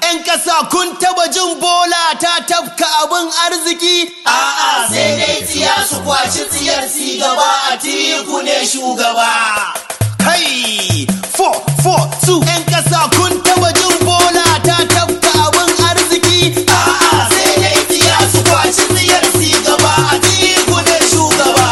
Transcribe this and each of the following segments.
'Yan ƙasa kun taba jin bola ta tafka abin arziki? A'a sai dai tsiya su kwaci tsiyar si gaba a tiku ne shugaba. Kai! 4, 4, 2 'yan ƙasa kun taba jin bola ta tafka abin arziki? A'a sai dai tsiya su kwaci tsiyar si gaba a tiku ne shugaba.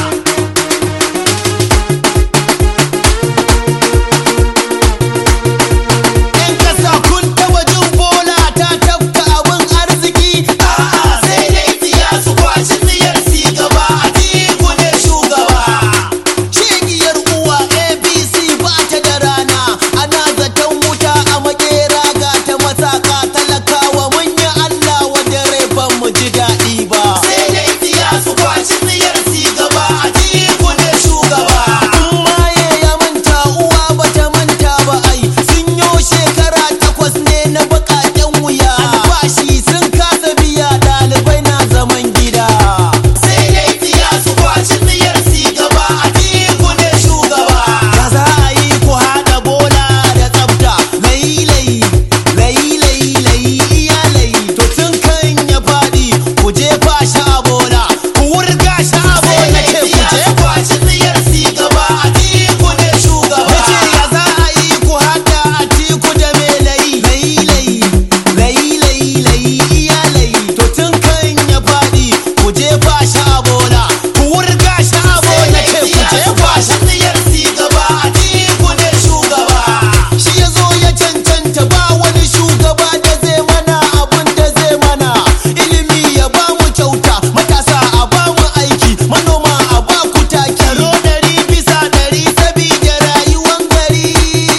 ‘Yan ƙasa kun taba jin bola ta tafka abin arziki? A'a sai dai tsiya su kwaci tsiyar si gaba a tiku ne shugaba. Shegiyar uwa ABC ba ta da rana, ana zaton wuta a makera ga ta masaka talakawa manya Allah wajen rai ban mu ji daɗi ba. Sai dai tsiya su kwaci tsiyar si gaba a tiku ne shugaba. maye ya manta uwa bata manta ba ai sun yo shekara takwas ne na bakaken wuya albashi sun kasa biya ɗalibai na zaman gida sai dai tsiya su kwaci tsiyar si gaba a tiku ne shugaba ya za a yi ku haɗa bola da tsafta layi layi layi layi layi iya layi to tun kan ya faɗi ku jefa shi a bola ku wurga shi a bola ce ku jefa shi tsiyar si gaba a tiku ne shugaba ce ya za a yi ku haɗa a tiku da me layi layi layi layi layi layi iya layi to tun kan ya faɗi ku jefa shi a bola ku wurga shi a bola ce ku jefa shi tsiyar si gaba a tiku ne shugaba shi ya zo ya cancanta ba wani shugaba da zai mana abun da zai mana ilimi ya ba mu kyauta matasa a ba mu aiki manoma a ba ku taki tsaro ɗari bisa ɗari sabida rayuwan gari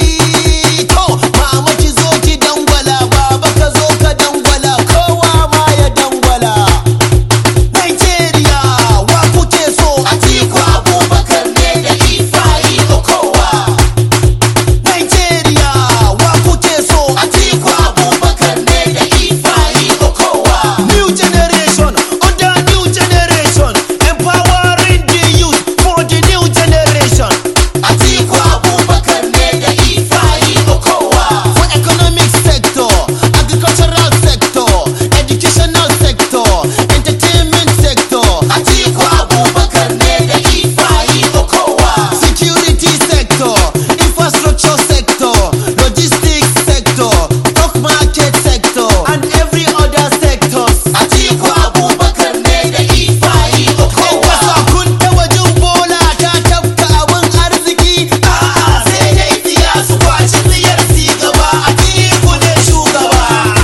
to mama ki zo ki dangwala baba ka zo ka dangwala kowa ma ya dangwala Nigeria wa kuke so Atiku Abubakar ne da Ifeanyi Okowa Nigeria wa kuke so Atiku Abubakar ne da Ifeanyi Okowa New generation under new generation empowering the youth for the new generation Atiku Abubakar ne da Ifeanyi Okowa for economic sector agricultural sector educational sector entertainment sector Atiku Abubakar ne da Ifeanyi Okowa security sector infrastructure sector logistics sector stock market sector and every other sectors Atiku Abubakar ne da Ifeanyi Okowa kasa kun taba jin bola ta tafka abin arziki a'a sai dai tsiya su kwaci tsiyar si gaba Atiku ne shugaba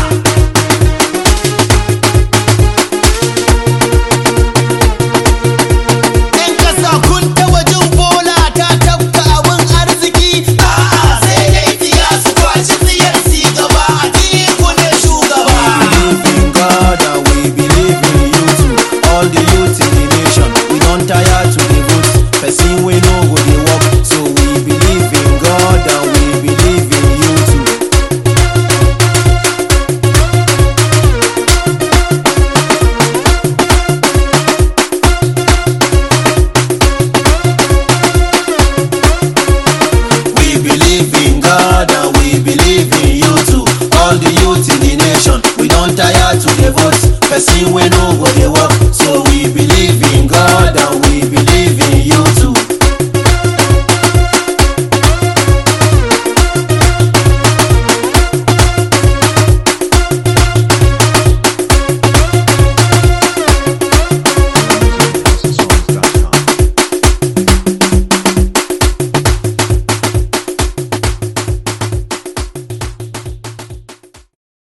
‘Yan ƙasa kun taɓa jin bola ta tafka abin arziki? A'a sai dai tsiya su kwaci tsiyar si gaba a tiku ne shugaba. believe in God and we believe in you too. All the youth in the nation, we don't tire to the vote. Person we know go dey work, so we believe in God and we believe in you too. We believe in God and we believe in you too. All the youth in the nation, we don't tire to the vote. Person we know go dey work,